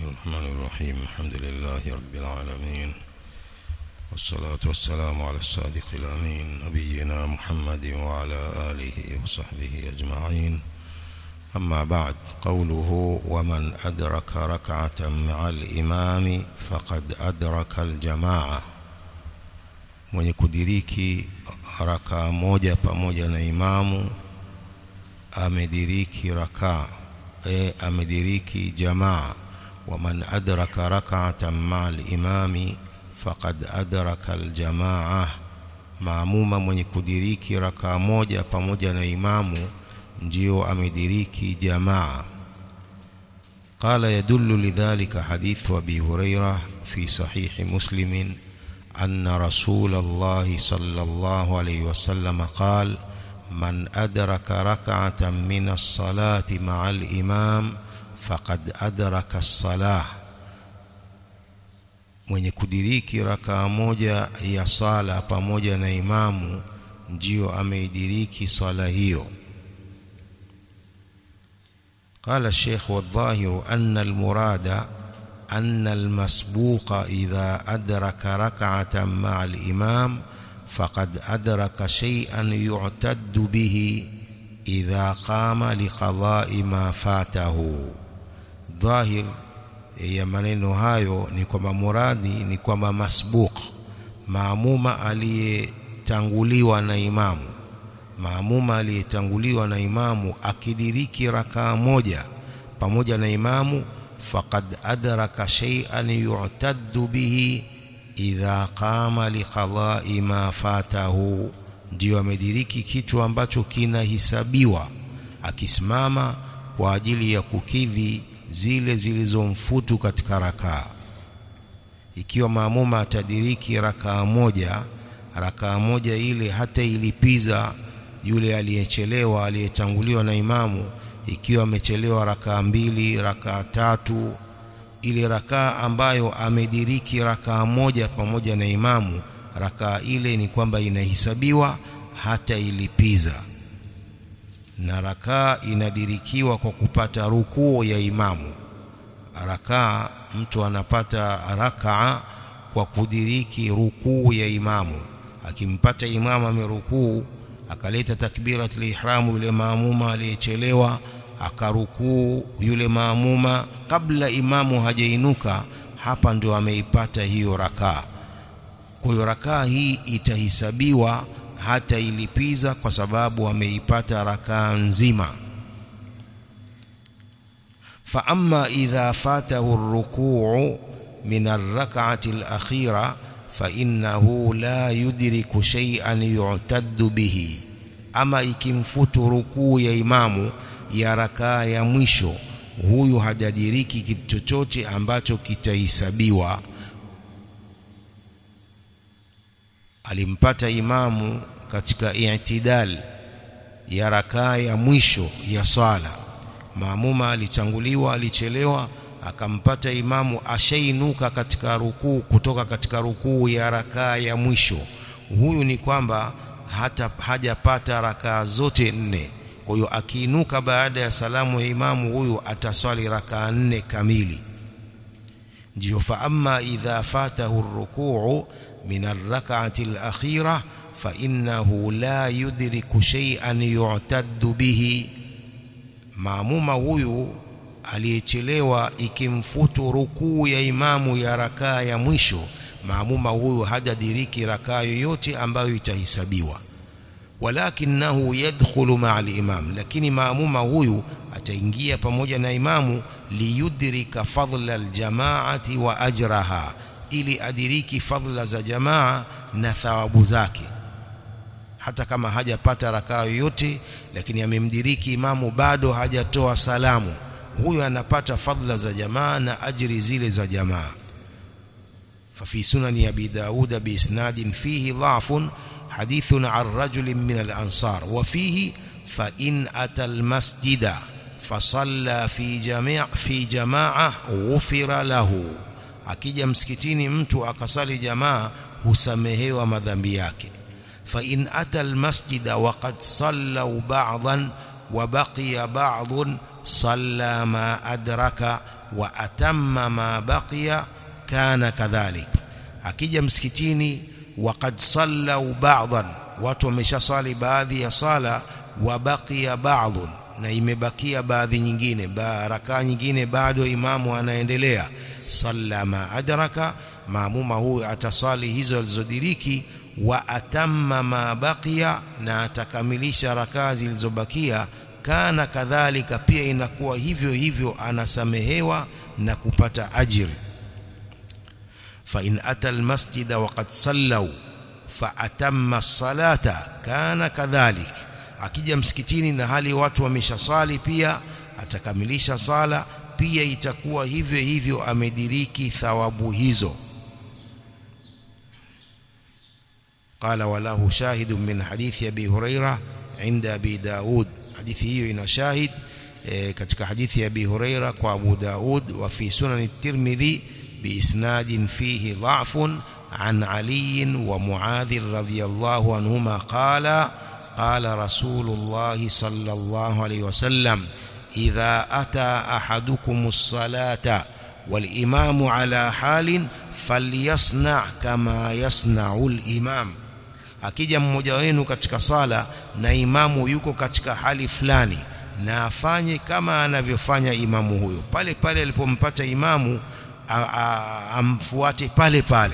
الرحمن الرحيم الحمد لله رب العالمين والصلاة والسلام على الصادق الأمين نبينا محمد وعلى آله وصحبه أجمعين أما بعد قوله ومن أدرك ركعة مع الإمام فقد أدرك الجماعة mwenye kudiriki rakaa moja pamoja na imamu amediriki rakaa e amediriki jamaa waman adraka rak'atan ma'al imami faqad adraka aljamaa maamuma mwenye kudiriki rakaa moja pamoja na imamu ndio amediriki jamaa قال يدل لذلك حديث أبي هريرة في صحيح مسلم أن رسول الله صلى الله عليه وسلم قال من أدرك ركعة من الصلاة مع الإمام فقد أدرك الصلاة mwenye kudiriki rakaa moja ya sala pamoja na imamu ndio ameidiriki sala hiyo قال الشيخ والظاهر أن المراد أن المسبوق إذا أدرك ركعة مع الإمام فقد أدرك شيئا يعتد به إذا قام لقضاء ما فاته ظاهر ya maneno hayo ni kwamba muradi ni kwamba masbuq maamuma aliyetanguliwa na imamu maamuma aliyetanguliwa na imamu akidiriki rakaa moja pamoja na imamu faqad adraka shay'an yu'taddu bihi idha qama liqada'i ma fatahu ndio amediriki kitu ambacho kinahisabiwa akisimama kwa ajili ya kukidhi zile zilizomfutu katika rakaa ikiwa maamuma atadiriki rakaa moja rakaa moja ile hata ilipiza yule aliyechelewa aliyetanguliwa na imamu ikiwa amechelewa rakaa mbili rakaa tatu ile rakaa ambayo amediriki rakaa moja pamoja na imamu rakaa ile ni kwamba inahesabiwa hata ilipiza na rakaa inadirikiwa kwa kupata rukuu ya imamu rakaa mtu anapata rakaa kwa kudiriki rukuu ya imamu akimpata imamu amerukuu akaleta takbiratul ihramu yule maamuma aliyechelewa akarukuu yule maamuma kabla imamu hajainuka hapa ndio ameipata hiyo rakaa kwa hiyo rakaa hii itahisabiwa hata ilipiza kwa sababu ameipata rakaa nzima fa amma idha fatahu ar-ruku' min ar-rak'ati al-akhira fa innahu la yudriku shay'an yu'taddu bihi ama ikimfutu rukuu ya imamu ya rakaa ya mwisho huyu hajadiriki kitu chochote ambacho kitahesabiwa alimpata imamu katika i'tidal ya rakaa ya mwisho ya swala maamuma alitanguliwa alichelewa akampata imamu ashainuka katika rukuu kutoka katika rukuu ya rakaa ya mwisho huyu ni kwamba hata hajapata rakaa zote nne kwa hiyo akiinuka baada ya salamu ya imamu huyu ataswali rakaa nne kamili ndio fa amma idha fatahu ar-ruku'u min ar-rak'ati al-akhirah fa innahu la yudriku shay'an yu'taddu bihi maamuma huyu aliyechelewa ikimfutu rukuu ya imamu ya rakaa ya mwisho maamuma huyu hajadiriki rakaa yoyote ambayo itahesabiwa walakinahu yadkhulu ma'al imam lakini maamuma huyu ataingia pamoja na imamu liyudrika fadla aljamaati wa ajraha ili adiriki fadla za jamaa na thawabu zake hata kama hajapata rakaa yoyote lakini amemdiriki imamu bado hajatoa salamu huyo anapata fadla za jamaa na ajri zile za jamaa ففي سنن أبي داود بإسناد فيه ضعف حديث عن رجل من الأنصار وفيه فإن أتى المسجد فصلى في جميع في جماعة غفر له akija msikitini mtu akasali jamaa husamehewa madhambi yake fa in ata almasjida waqad sallu ba'dhan wa baqiya ba'dhun salla ma adraka wa atamma ma baqiya kana kadhalik akija msikitini waqad sallau ba'dhan watu wameshasali baadhi ya sala wa baqiya ba'dhun na imebakia baadhi nyingine baraka nyingine bado imamu anaendelea salla ma adraka maamuma huyu atasali hizo alizodiriki wa atamma ma baqiya na atakamilisha rakaa zilizobakia kana kadhalika pia inakuwa hivyo hivyo anasamehewa na kupata ajiri fa in ata almasjida waqad sallau fa atamma as-salata kana kadhalik akija msikitini na hali watu wameshasali pia atakamilisha sala pia itakuwa hivyo hivyo amediriki thawabu hizo قال وله شاهد من حديث أبي هريرة عند أبي داود حديث هي إن شاهد katika hadithi ya Abi Huraira kwa Abu Daud wa fi sunan at-Tirmidhi biisnadin fihi dha'fun an Ali wa Muadh radhiyallahu anhuma qala qala Rasulullah sallallahu alayhi wasallam idha ata ahadukum as-salata wal imamu ala halin falyasna kama yasna'u al-imam akija mmoja wenu katika sala na imamu yuko katika hali fulani na afanye kama anavyofanya imamu huyo pale pale alipompata imamu amfuate pale pale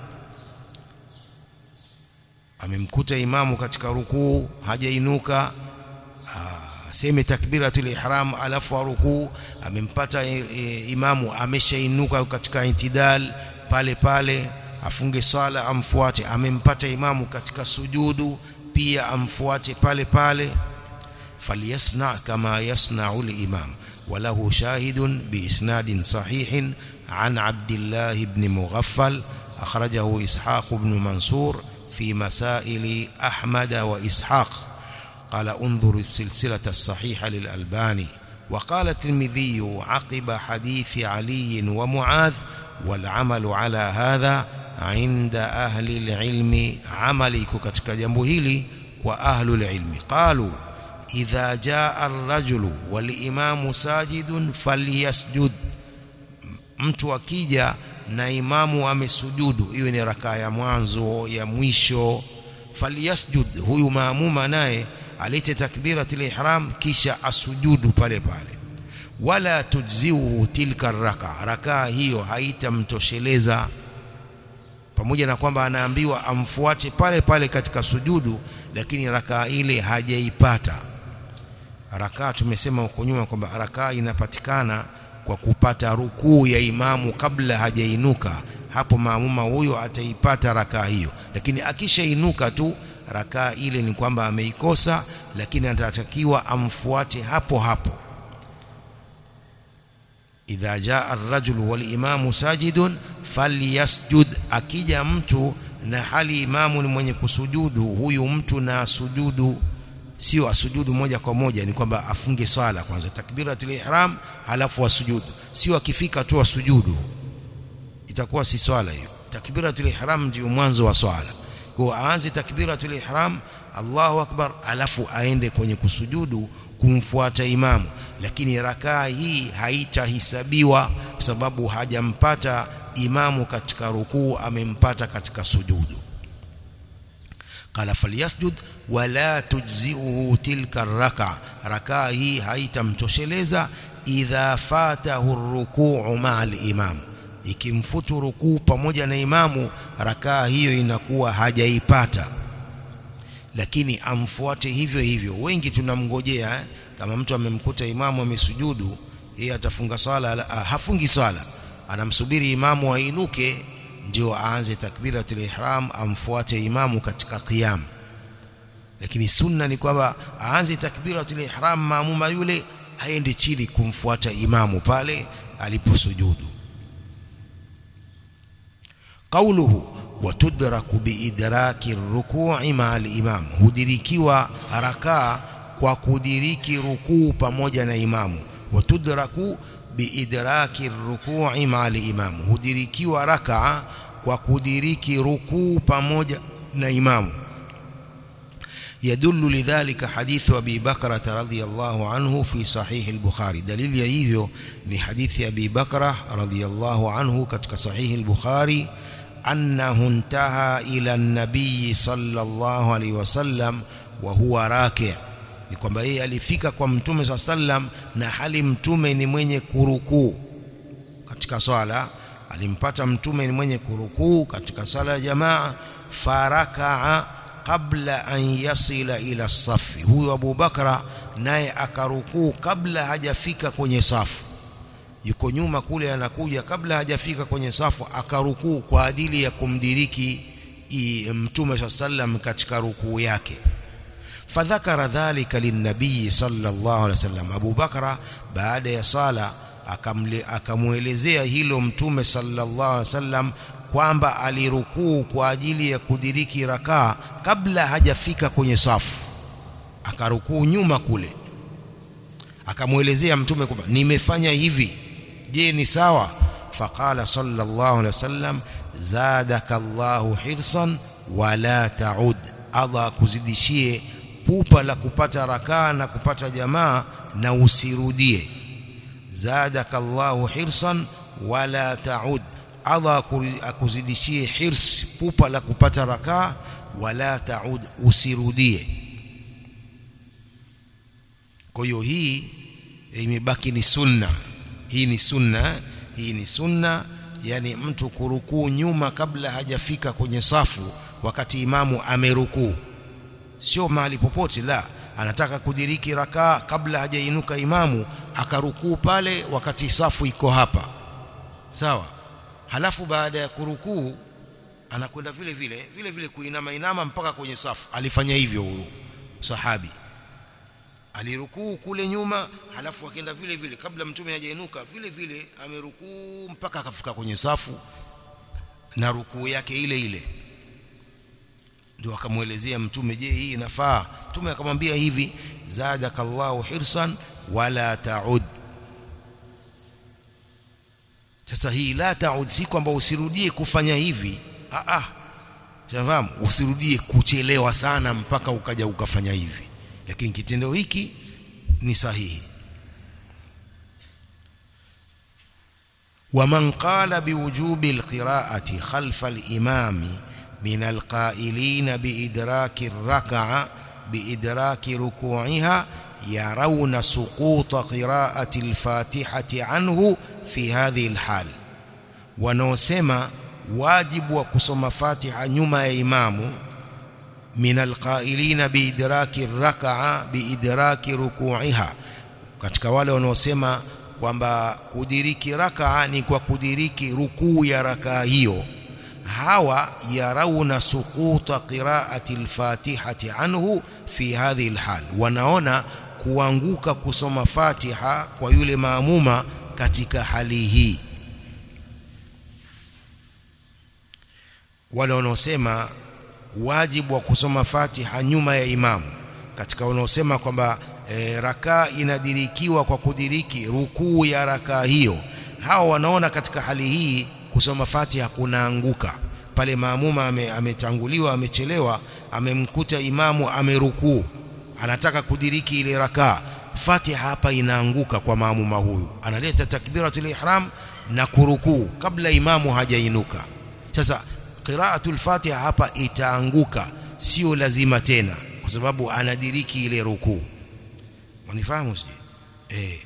amemkuta imamu katika rukuu hajainuka aseme takbiratul ihram alafu rukuu amempata e, e, imamu ameshainuka katika intidal pale pale afunge sala amfuate amempata imamu katika sujudu pia amfuate pale pale فليصنع كما يصنع الإمام وله شاهد بإسناد صحيح عن عبد الله بن مغفل أخرجه إسحاق بن منصور في مسائل أحمد وإسحاق قال انظر السلسلة الصحيحة للألباني وقال الترمذي عقب حديث علي ومعاذ والعمل على هذا عند أهل العلم عملك katika jambo hili kwa ahlul ilmi qalu idha jaa ar-rajulu wal imamu sajidun falyasjud mtu akija na imamu amesujudu iwe ni rakaa ya mwanzo ya mwisho falyasjud huyu maamuma naye alete takbiratul ihram kisha asujudu pale pale wala tujziu tilka raka rakaa hiyo haitamtosheleza pamoja na kwamba anaambiwa amfuate pale pale katika sujudu lakini rakaa ile hajaipata rakaa tumesema huko nyuma kwamba rakaa inapatikana kwa kupata rukuu ya imamu kabla hajainuka hapo maamuma huyo ataipata rakaa hiyo lakini akishainuka tu rakaa ile ni kwamba ameikosa lakini atatakiwa amfuate hapo hapo idha jaa ar-rajulu wal imamu sajidun falyasjud akija mtu na hali imamu ni mwenye kusujudu huyu mtu na sujudu sio asujudu moja kwa moja ni kwamba afunge swala kwanza takbiratul ihram halafu asujudu sio akifika tu asujudu itakuwa si swala hiyo takbiratul ihram ndio mwanzo wa swala kwa aanze takbiratul ihram Allahu akbar alafu aende kwenye kusujudu kumfuata imamu lakini rakaa hii haitahisabiwa kwa sababu hajampata imamu katika rukuu amempata katika sujudu qala falyasjud wala tujzi'uhu tilka raka rakaa hii haitamtosheleza idha fatahu rukuu ma'al imam ikimfutu rukuu pamoja na imamu rakaa hiyo inakuwa hajaipata lakini amfuate hivyo hivyo wengi tunamngojea eh? kama mtu amemkuta imamu amesujudu yeye atafunga swala hafungi swala anamsubiri imamu ainuke ndio aanze takbiratul ihram amfuate imamu katika qiyam lakini sunna ni kwamba aanze takbiratul ihram maamuma yule aende chini kumfuata imamu pale aliposujudu qawluhu watudraku biidraki ruku'i ma'al imam hudirikiwa rakaa kwa kudiriki rukuu pamoja na imamu watudraku biidraki ruku'i ma'al imam hudirikiwa rakaa kwa kudiriki rukuu pamoja na imamu يدل لذلك حديث أبي بكرة رضي الله عنه في صحيح البخاري دليل يهيفيو ni hadithi Abi Bakra radhiyallahu anhu katika sahihi al-Bukhari annahu intaha ila an-nabiy sallallahu alayhi wasallam wa huwa raki' ni kwamba yeye alifika kwa mtume swalla sallam na hali mtume ni mwenye kurukuu katika swala alimpata mtume ni mwenye kurukuu katika sala ya jamaa farakaa qabla an yasila ila safi huyo Abu Bakra naye akarukuu kabla hajafika kwenye safu yuko nyuma kule anakuja kabla hajafika kwenye safu akarukuu kwa ajili ya kumdiriki mtume sallam katika rukuu yake fadhakara dhalika linnabii sallallahu alaihi wasallam Abu Bakra baada ya sala akamuelezea hilo mtume sallallahu alaihi wasallam kwamba alirukuu kwa ajili ya kudiriki rakaa kabla hajafika kwenye safu akarukuu nyuma kule akamuelezea mtume kwamba nimefanya hivi je ni sawa faqala sallallahu alaihi wasallam zadaka Allahu hirsan wala taud Allah kuzidishie pupa la kupata rakaa na kupata jamaa na usirudie zadaka Allahu hirsan wala taud Allah akuzidishie hirs pupa la kupata rakaa wala taud usirudie kwa hiyo hii imebaki ni sunna hii ni sunna hii ni sunna yani mtu kurukuu nyuma kabla hajafika kwenye safu wakati imamu amerukuu sio mahali popote la anataka kudiriki rakaa kabla hajainuka imamu akarukuu pale wakati safu iko hapa sawa halafu baada ya kurukuu anakwenda vile vile vile vile kuinama inama mpaka kwenye safu alifanya hivyo huyo sahabi alirukuu kule nyuma halafu akaenda vile vile kabla mtume hajainuka vile vile amerukuu mpaka akafika kwenye safu na rukuu yake ile ile ndio akamuelezea mtume je hii inafaa mtume akamwambia hivi zadakallahu hirsan wala taud sasa hii la taud si kwamba usirudie kufanya hivi ah ah shafahamu usirudie kuchelewa sana mpaka ukaja ukafanya hivi lakini kitendo hiki ni sahihi ومن قال بوجوب القراءة خلف الإمام من القائلين بإدراك الركعة بإدراك ركوعها يرون سقوط قراءة الفاتحة عنه في هذه الحال ونوسما واجب وكسم فاتحة نما إمامه من القائلين بإدراك الركعة بإدراك ركوعها katika wale wanaosema kwamba kudiriki rakaa ni kwa kudiriki rukuu ya rakaa hiyo hawa yarauna suquta qiraati alfatihati anhu fi hadhihi alhal wanaona kuanguka kusoma fatiha kwa yule maamuma katika hali hii wale wanaosema wajibu wa kusoma Fatiha nyuma ya imamu katika wanaosema kwamba e, rakaa inadirikiwa kwa kudiriki rukuu ya rakaa hiyo hawa wanaona katika hali hii kusoma Fatiha kunaanguka pale maamuma ametanguliwa ame amechelewa amemkuta imamu amerukuu anataka kudiriki ile rakaa Fatiha hapa inaanguka kwa maamuma huyu analeta takbiratul ihram na kurukuu kabla imamu hajainuka sasa qiraatul fatiha hapa itaanguka sio lazima tena kwa sababu anadiriki ile rukuu wanifahamu sije eh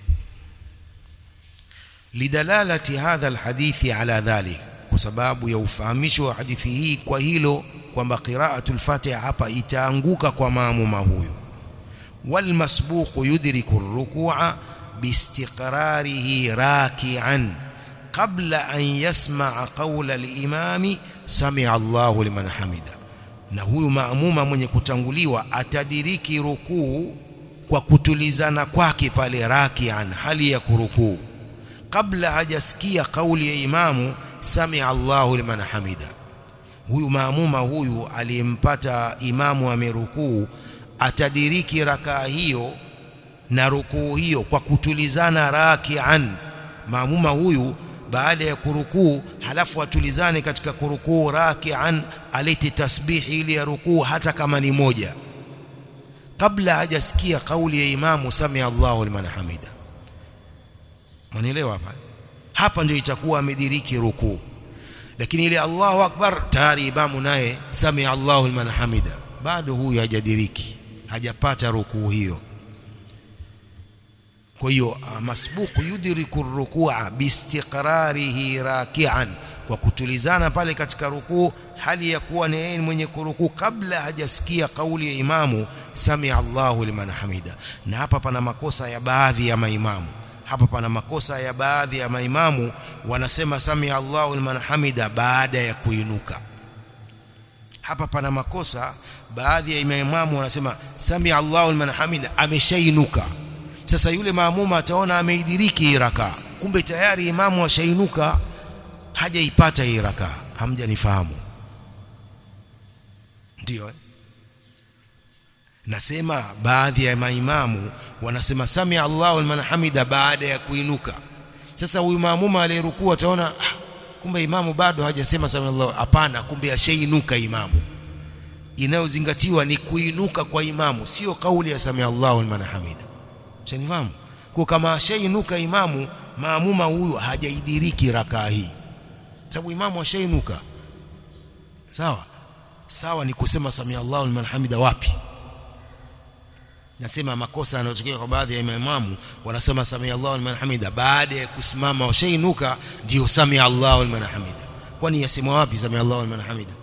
lidalalati hadha alhadithi ala dhalik kwa sababu ya ufahamisho wa hadithi hii kwa hilo kwamba qiraatul fatiha hapa itaanguka kwa maamuma huyo والمسبوق يدرك الركوع باستقراره راكعا قبل أن يسمع قول الإمام سمع الله لمن حمده na huyu maamuma mwenye kutanguliwa atadiriki rukuu kwa kutulizana kwake pale rakian hali ya kurukuu kabla hajasikia kauli ya imamu samia Allahu liman hamida huyu maamuma huyu aliyempata imamu amerukuu atadiriki rakaa hiyo na rukuu hiyo kwa kutulizana rakian maamuma huyu baada ya kurukuu halafu atulizane katika kurukuu rakian alete tasbihi ile ya rukuu hata kama ni moja kabla hajasikia kauli ya imamu samia Allahu liman hamida Manielewa hapa hapa ndio itakuwa amediriki rukuu lakini ile Allahu akbar tayari imamu naye samia Allahu liman hamida bado huyu hajadiriki hajapata rukuu hiyo kwa hiyo masbuku yudriku rukua biistiqrarihi raki'an kwa kutulizana pale katika rukuu hali ya kuwa ni yeye mwenye kurukuu kabla hajasikia kauli ya imamu samia Allahu liman hamida na hapa pana makosa ya baadhi ya maimamu hapa pana makosa ya baadhi ya maimamu wanasema samia Allahu liman hamida baada ya kuinuka hapa pana makosa baadhi ya maimamu wanasema samia Allahu liman hamida ameshainuka sasa yule maamuma ataona ameidiriki hii rakaa kumbe tayari imamu ashainuka hajaipata hii rakaa hamjanifahamu ndio eh? nasema baadhi ya maimamu wanasema samia Allahu liman hamida baada ya kuinuka sasa huyu maamuma aliyerukua ataona ah, kumbe imamu bado hajasema samia Allahu hapana kumbe ashainuka imamu inayozingatiwa ni kuinuka kwa imamu sio kauli ya samia Allahu liman hamida Shanifahamu? Kwa kama ashainuka imamu, maamuma huyu hajaidiriki rakaa hii. Sababu imamu ashainuka. Sawa? Sawa ni kusema samia Allahu liman hamida wapi? Nasema makosa yanayotokea kwa baadhi ya imamu wanasema samia Allahu liman hamida baada ya kusimama washainuka ndio samia Allahu liman hamida. Kwani yasemwa wapi samia Allahu liman hamida?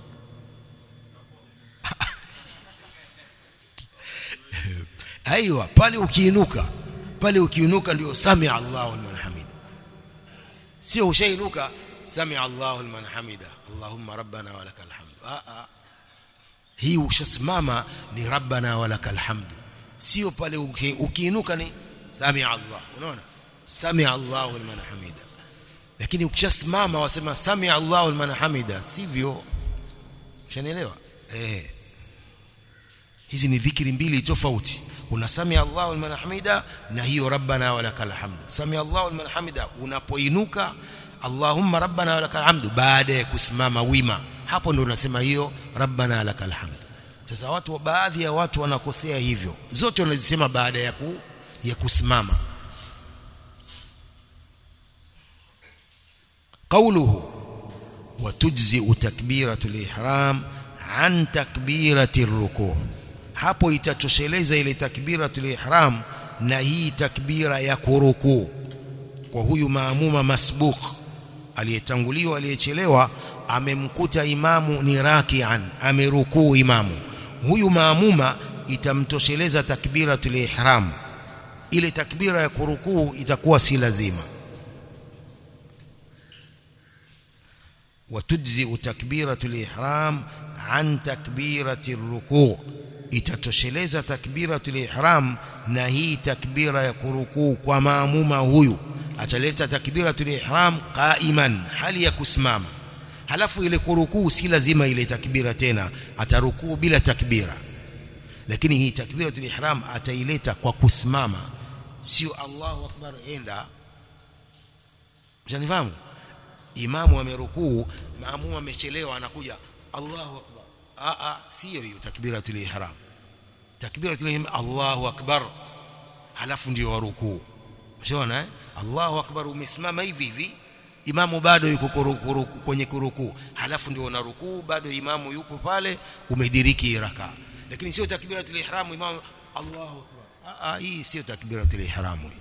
aiwa pale ukiinuka pale ukiinuka ndio samia Allahu liman hamida sio ushainuka samia Allahu liman hamida Allahumma rabbana wa lakal hamdu a a hii ukishasimama ni rabbana wa lakal hamdu sio pale ukiinuka ni samia Allah unaona samia Allahu liman hamida lakini ukishasimama wasema samia Allahu liman hamida sivyo ushanielewa eh hizi ni dhikri mbili tofauti una samia Allahu liman hamida na hiyo rabbana walakal hamdu samia Allahu liman hamida unapoinuka Allahumma rabbana walakal hamdu baada ya kusimama wima hapo ndio unasema hiyo rabbana walakal hamdu sasa watu baadhi ya watu wanakosea hivyo zote wanazisema baada ya ku, ya kusimama قوله وتجزئ تكبيرة الإحرام عن تكبيرة الركوع hapo itatosheleza ile takbiratul ihram na hii takbira ya kurukuu kwa huyu maamuma masbuq aliyetanguliwa aliyechelewa amemkuta imamu ni rakian amerukuu imamu huyu maamuma itamtosheleza takbiratul ihram ile takbira ya kurukuu itakuwa si lazima وتجزئ تكبيرة الإحرام عن تكبيرة الركوع itatosheleza takbiratul ihram na hii takbira ya kurukuu kwa maamuma huyu ataleta takbiratul ihram qaiman hali ya kusimama halafu ile kurukuu si lazima ile takbira tena atarukuu bila takbira lakini hii takbiratul ihram ataileta kwa kusimama sio Allahu akbar enda mshanifahamu imamu amerukuu maamuma amechelewa anakuja Allahu akbar a a sio hiyo takbiratul ihram takbiratul ihram Allahu akbar halafu ndio warukuu unaona eh Allahu akbar umesimama hivi hivi imamu bado yuko kuruku, kwenye kurukuu halafu ndio una rukuu bado imamu yupo pale umediriki raka lakini sio takbiratul ihram imamu Allahu akbar a a hii sio takbiratul ihram hii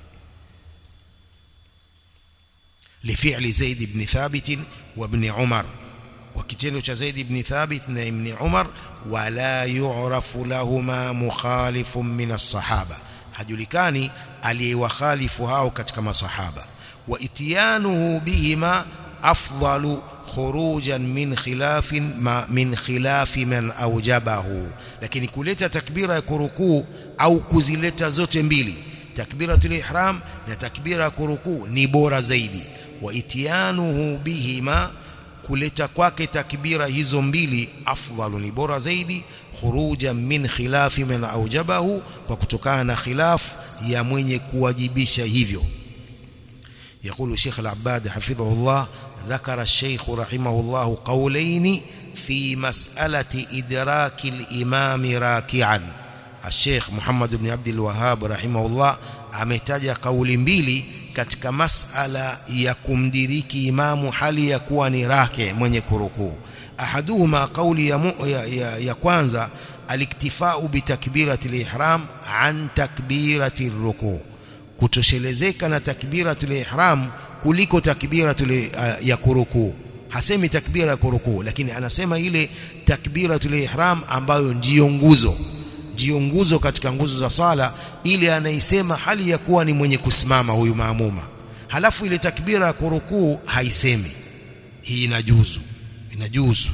لفعل زيد بن ثابت وابن عمر وكتنو زيد بن ثابت وابن عمر ولا يعرف لهما مخالف من الصحابة hajulikani aliyewakhalifu hao katika masahaba wa itiyanuhu bihima afdalu khurujan min khilafin ma min khilafi man aujabahu lakini kuleta takbira ya kurukuu au kuzileta zote mbili takbiratul ihram na takbira ya kurukuu ni bora zaidi wa itiyanuhu bihima kuleta kwake takbira hizo mbili afdalu ni bora zaidi khuruja min khilafi man aujabahu kwa kutokana na khilaf ya mwenye kuwajibisha hivyo يقول الشيخ العباد حفظه الله ذكر الشيخ رحمه الله قولين في مسألة إدراك الإمام راكعا Sheikh Muhammad ibn Abdul Wahhab rahimahullah ametaja kauli mbili katika masala ya kumdiriki imamu hali ya kuwa ni rake mwenye kurukuu ahaduhuma kauli ya, mu, ya, ya, ya kwanza aliktifau bitakbirati lihram an takbirati rukuu kutoshelezeka na takbiratul ihram kuliko takbiratul uh, ya kurukuu hasemi takbira ya kurukuu lakini anasema ile takbiratul ihram ambayo ndiyo nguzo ndiyo nguzo katika nguzo za sala ile anaisema hali ya kuwa ni mwenye kusimama huyu maamuma halafu ile takbira ya kurukuu haisemi hii inajuzu inajuzu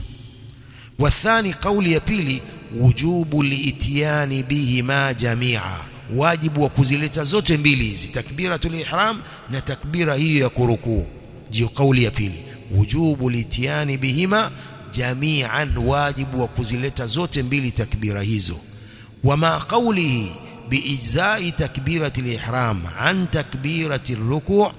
wathani kauli ya pili wujubu liitiani bihima jamia wajibu wa kuzileta zote mbili hizi takbiratul ihram na takbira hiyo ya kurukuu ndio kauli ya pili wujubu litiani bihima jami'an wajibu wa kuzileta zote mbili takbira hizo wama qawlihi biijza'i takbirati al-ihram an takbirati ar-ruku'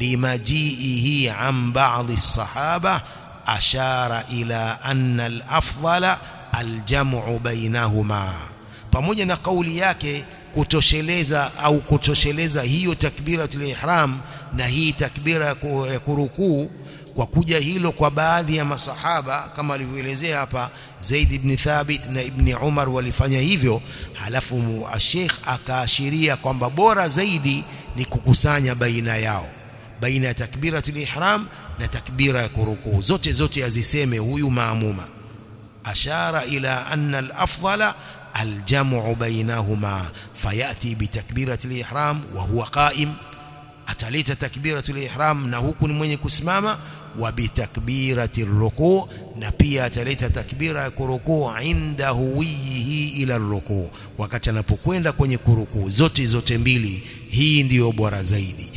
limaji'ihi an ba'd as-sahaba ashara ila anna al-afdala al-jam'u bainahuma pamoja na kauli yake kutosheleza au kutosheleza hiyo takbiratul ihram na hii takbira ya kurukuu kwa kuja hilo kwa baadhi ya masahaba kama alivyoelezea hapa Zaid ibn Thabit na Ibn Umar walifanya hivyo halafu Sheikh akaashiria kwamba bora zaidi ni kukusanya baina yao baina ya takbiratul ihram na takbira ya kurukuu zote zote aziseme huyu maamuma ashara ila anna al-afdala الجمع بينهما فياتي بتكبيره الاحرام وهو قائم ataleta takbiratul ihram na huku ni mwenye kusimama wa bitakbirati rukuu na pia ataleta takbira ya kurukuu inda huwihi ila rukuu wakati anapokwenda kwenye kurukuu zote zote mbili hii ndiyo bora zaidi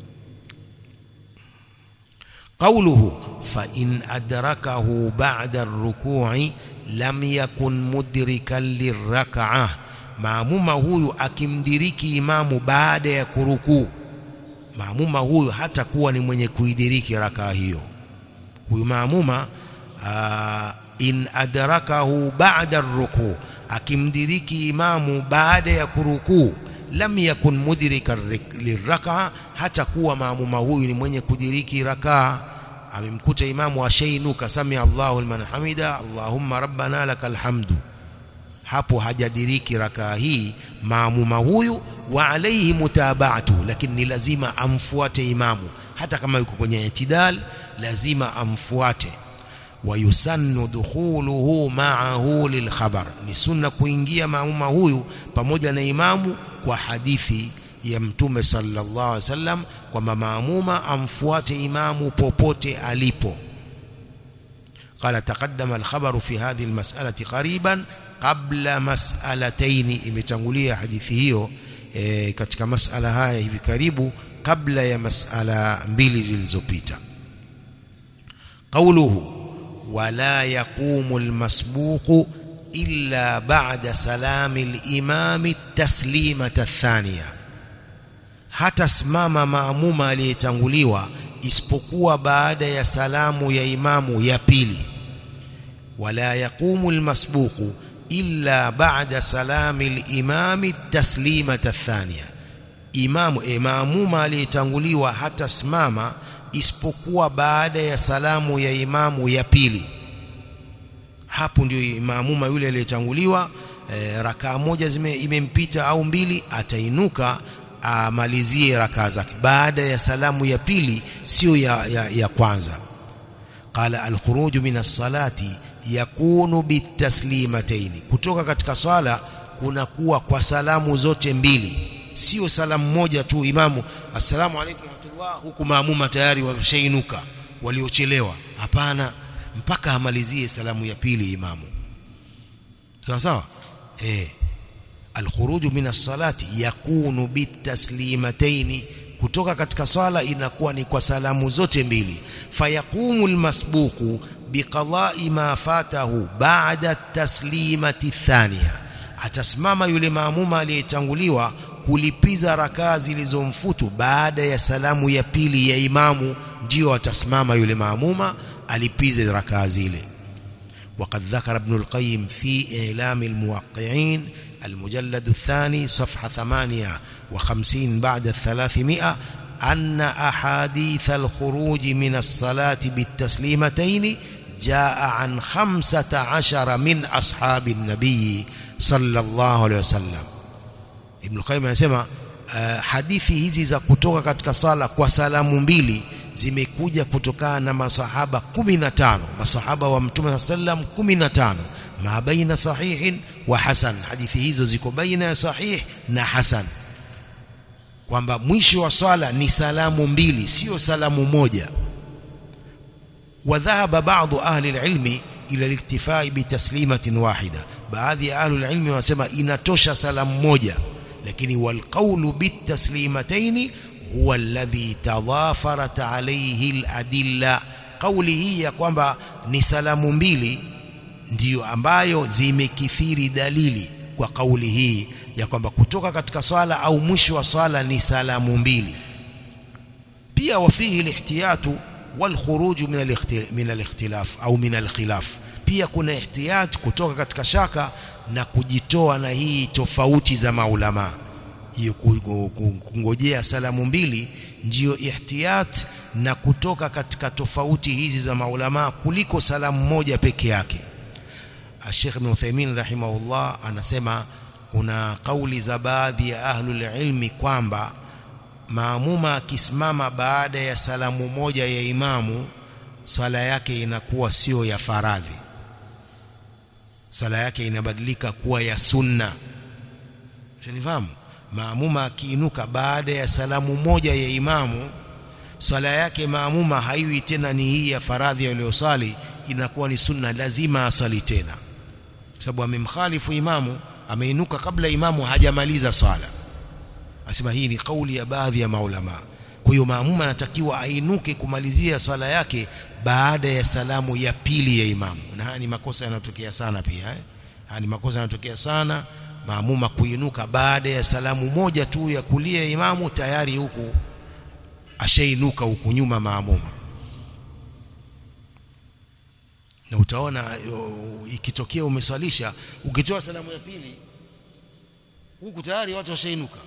قوله فإن أدركه بعد الركوع lam yakun mudrikan lirrak'ah maamuma huyu akimdiriki imamu baada ya kurukuu maamuma huyu hata kuwa ni mwenye kuidiriki rakaa hiyo huyu maamuma aa, in adrakahu ba'da rukuu akimdiriki imamu baada ya kurukuu lam yakun mudrikan lirrak'ah hata kuwa maamuma huyu ni mwenye kudiriki rakaa amemkuta imamu ashainuka sami Allahu liman hamida Allahumma rabbana lakal hamdu hapo hajadiriki rakaa hii maamuma huyu wa alayhi mutaba'atu lakini ni lazima amfuate imamu hata kama yuko kwenye itidal lazima amfuate wayusannu dukhuluhu ma'ahu lilkhabar ni sunna kuingia maamuma huyu pamoja na imamu kwa hadithi ya mtume sallallahu alaihi wasallam kwamba maamuma amfuate imamu popote alipo قال تقدم الخبر في هذه المسألة قريبا قبل مسألتين imetangulia hadithi hiyo e, katika masala haya hivi karibu kabla ya masala mbili zilizopita قوله ولا يقوم المسبوق إلا بعد سلام الإمام التسليمة الثانية hatasimama maamuma aliyetanguliwa isipokuwa baada ya salamu ya imamu ya pili wala yaqumu almasbuqu illa ba'da salami al-imami taslimata athaniya imamu e maamuma aliyetanguliwa hatasimama isipokuwa baada ya salamu ya imamu ya pili hapo ndio maamuma yule aliyetanguliwa e, rakaa moja zime imempita au mbili atainuka amalizie rakaa zake baada ya salamu ya pili sio ya, ya, ya kwanza qala alkhuruju min as-salati yakunu bitaslimatayn kutoka katika swala kunakuwa kwa salamu zote mbili sio salamu moja tu imamu assalamu alaykum warahmatullah huku maamuma tayari wameshainuka waliochelewa hapana mpaka amalizie salamu ya pili imamu sawa sawa eh alkhuruju min as-salati yakunu bitaslimataini kutoka katika swala inakuwa ni kwa salamu zote mbili fayaqumu almasbuqu biqada'i ma fatahu ba'da taslimati thaniya atasimama yule maamuma aliyetanguliwa kulipiza rakaa zilizomfutu baada ya salamu ya pili ya imamu ndio atasimama yule maamuma alipize rakaa zile وقد ذكر ابن القيم في إعلام الموقعين المجلد الثاني صفحة ثمانية وخمسين بعد الثلاثمائة أن أحاديث الخروج من الصلاة بالتسليمتين جاء عن خمسة عشر من أصحاب النبي صلى الله عليه وسلم Ibn Qayyim anasema uh, hadithi hizi za kutoka katika sala kwa salamu mbili zimekuja kutokana na masahaba 15 masahaba wa Mtume sallam 15 ma baina sahihin wa hasan hadithi hizo ziko baina ya sahih na hasan kwamba mwisho wa swala ni salamu mbili sio salamu moja وذهب بعض أهل العلم إلى الاكتفاء بتسليمة واحدة baadhi ya ahlul ilmi wanasema inatosha salamu moja lakini walqawlu bitaslimataini huwa alladhi tadhafarat alayhi aladilla kauli hii ya kwamba ni salamu mbili ndiyo ambayo zimekithiri dalili kwa kauli hii ya kwamba kutoka katika swala au mwisho wa swala ni salamu mbili pia wafihi lihtiyatu والخروج من من الاختلاف au min alkhilaf pia kuna ihtiyat kutoka katika shaka na kujitoa na hii tofauti za maulama hiyo kungojea salamu mbili ndiyo ihtiyat na kutoka katika tofauti hizi za maulama kuliko salamu moja peke yake Sheikh Ibn Uthaymeen rahimahullah anasema kuna kauli za baadhi ya ahlul ilmi kwamba maamuma akisimama baada ya salamu moja ya imamu sala yake inakuwa sio ya faradhi sala yake inabadilika kuwa ya sunna Unanifahamu maamuma akiinuka baada ya salamu moja ya imamu sala yake maamuma haiwi tena ni hii ya faradhi aliyosali inakuwa ni sunna lazima asali tena kwa sababu amemkhalifu imamu ameinuka kabla imamu hajamaliza swala asema hii ni kauli ya baadhi ya maulama kwa hiyo maamuma anatakiwa ainuke kumalizia swala yake baada ya salamu ya pili ya imamu na haya ni makosa yanayotokea sana pia eh? haya ni makosa yanayotokea sana maamuma kuinuka baada ya salamu moja tu ya kulia ya imamu tayari huku ashainuka huku nyuma maamuma na utaona ikitokea umeswalisha ukitoa salamu ya pili huku tayari watu washainuka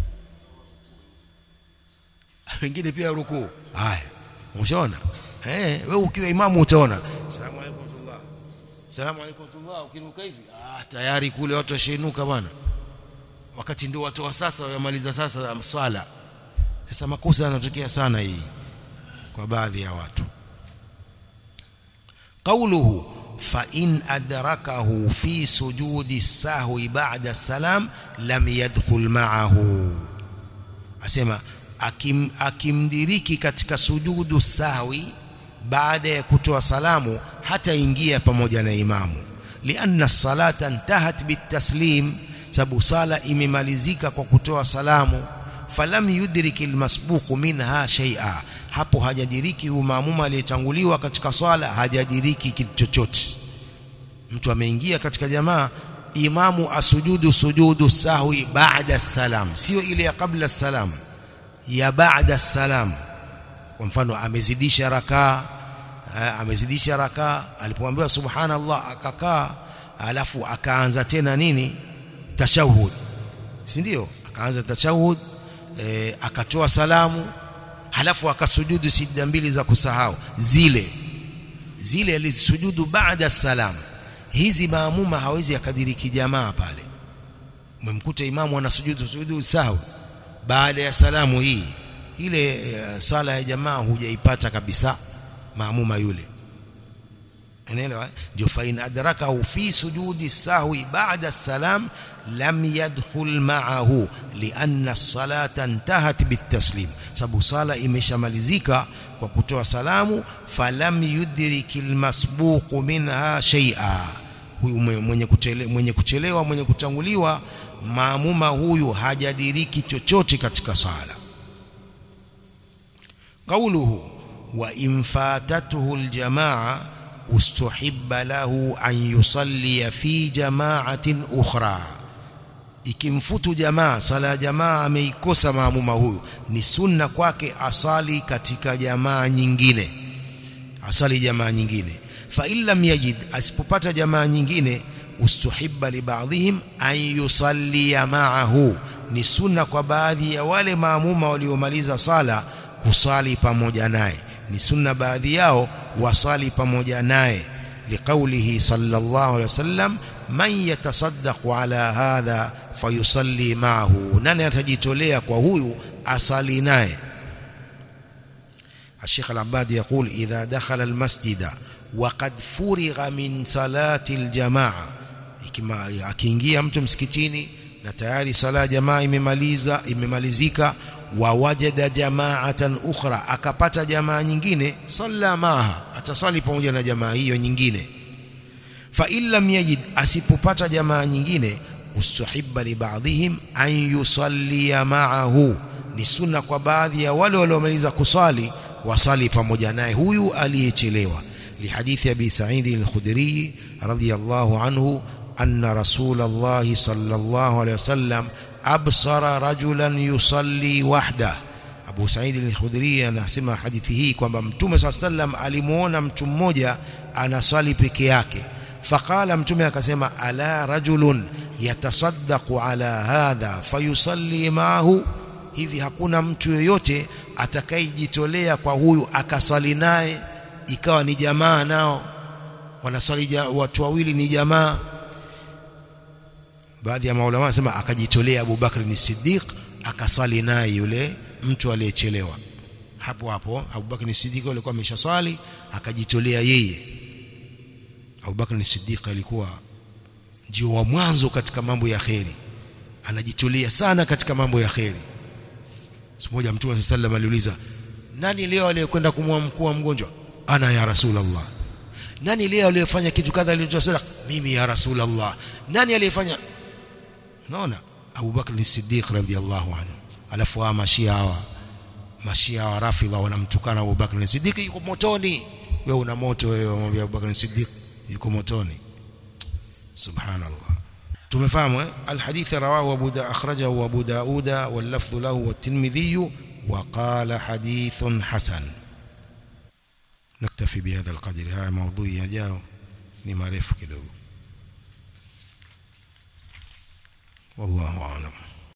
wengine pia rukuu haya umeshaona eh wewe ukiwa imamu utaona salamu alaykum tullah salamu alaykum tullah ukinuka hivi ah tayari kule watu washainuka bwana wakati ndio watu wa sasa wamaliza sasa swala sasa makosa yanatokea sana hii kwa baadhi ya watu قوله فإن أدركه في سجود السهو بعد السلام لم يدخل معه أسمع akim, akimdiriki katika sujudu sahwi baada ya kutoa salamu hata ingia pamoja na imamu lianna salata intahat bitaslim sababu sala imemalizika kwa kutoa salamu falam yudriki almasbuqu minha shay'a hapo hajadiriki huyu maamuma aliyetanguliwa katika swala hajadiriki kitu chochote mtu ameingia katika jamaa imamu asujudu sujudu sahwi baada salam sio ile ya kabla salam ya baada salam kwa mfano amezidisha rakaa amezidisha rakaa alipoambiwa subhanallah akakaa alafu akaanza tena nini tashahud si ndio akaanza tashahud e, akatoa salamu halafu akasujudu sijda mbili za kusahau zile zile alizisujudu baada salam hizi maamuma hawezi akadiriki jamaa pale umemkuta imamu anasujudu sujudu sahau baada ya salamu hii ile uh, sala ya jamaa hujaipata kabisa maamuma yule unaelewa ndio fa in adrakahu fi sujudi sahwi ba'da salam lam yadkhul ma'ahu lianna as-salata intahat bitaslim sababu sala imeshamalizika kwa kutoa salamu falam yudriki almasbuqu minha shay'a huyu mwenye kuchelewa mwenye kuchelewa mwenye kutanguliwa maamuma huyu hajadiriki chochote katika sala قوله وإن فاتته الجماعة استحب له أن يصلي في جماعة أخرى ikimfutu jamaa sala ya jamaa ameikosa maamuma huyu ni sunna kwake asali katika jamaa nyingine asali jamaa nyingine fa illam yajid asipopata jamaa nyingine ustuhibba li ba'dihim an yusalli ma'ahu ni sunna kwa baadhi ya wale maamuma waliomaliza sala kusali pamoja naye ni sunna baadhi yao wasali pamoja naye liqaulihi sallallahu alaihi wasallam man yatasaddaqu ala hadha fayusalli ma'ahu nani atajitolea kwa huyu asali naye الشيخ العباد يقول إذا دخل المسجد وقد فرغ من صلاة الجماعة akiingia mtu msikitini na tayari sala ya jamaa imemaliza imemalizika wa wajada jamaatan ukhra akapata jamaa nyingine salla maha atasali pamoja na jamaa hiyo nyingine fa in lam yajid asipopata jamaa nyingine ustuhibba li ba'dihim an yusalli ma'ahu ni sunna kwa baadhi ya wale waliomaliza kusali wasali pamoja naye huyu aliyechelewa lihadithi abi sa'id al-khudri radiyallahu anhu anna rasulullah sallallahu alayhi wasallam absara rajulan yusalli wahda Abu Sa'id al-Khudri anasema hadithi hii kwamba Mtume sallam alimuona mtu mmoja anasali peke yake faqala mtume akasema ala rajulun yatasaddaqu ala hadha fayusalli ma'ahu hivi hakuna mtu yoyote atakayejitolea kwa huyu akasali naye ikawa ni jamaa nao wanasali watu wawili ni jamaa baadhi ya maulama wanasema akajitolea Abu Bakr ni Siddiq akasali naye yule mtu aliyechelewa hapo hapo Abu Bakr ni Siddiq alikuwa ameshasali akajitolea yeye Abu Bakr ni Siddiq alikuwa ndio wa mwanzo katika mambo ya kheri anajitolea sana katika mambo ya kheri siku moja mtume sallallahu aliuliza nani leo aliyekwenda kumwamkua mgonjwa ana ya rasulullah nani leo aliyefanya kitu kadha alichosema mimi ya rasulullah nani aliyefanya naona Abu Bakr as-Siddiq radhiyallahu anhu alafu hawa mashia hawa mashia wa rafidha wanamtukana Abu Bakr as-Siddiq yuko motoni wewe una moto wewe mwambie Abu Bakr as-Siddiq yuko motoni subhanallah tumefahamu eh alhadith rawahu Abu Da akhrajahu Abu Daud wal lafdh lahu wat-Tirmidhi wa qala hadithun hasan نكتفي بهذا القدر هذا موضوع يجاو ni marefu kidogo والله أعلم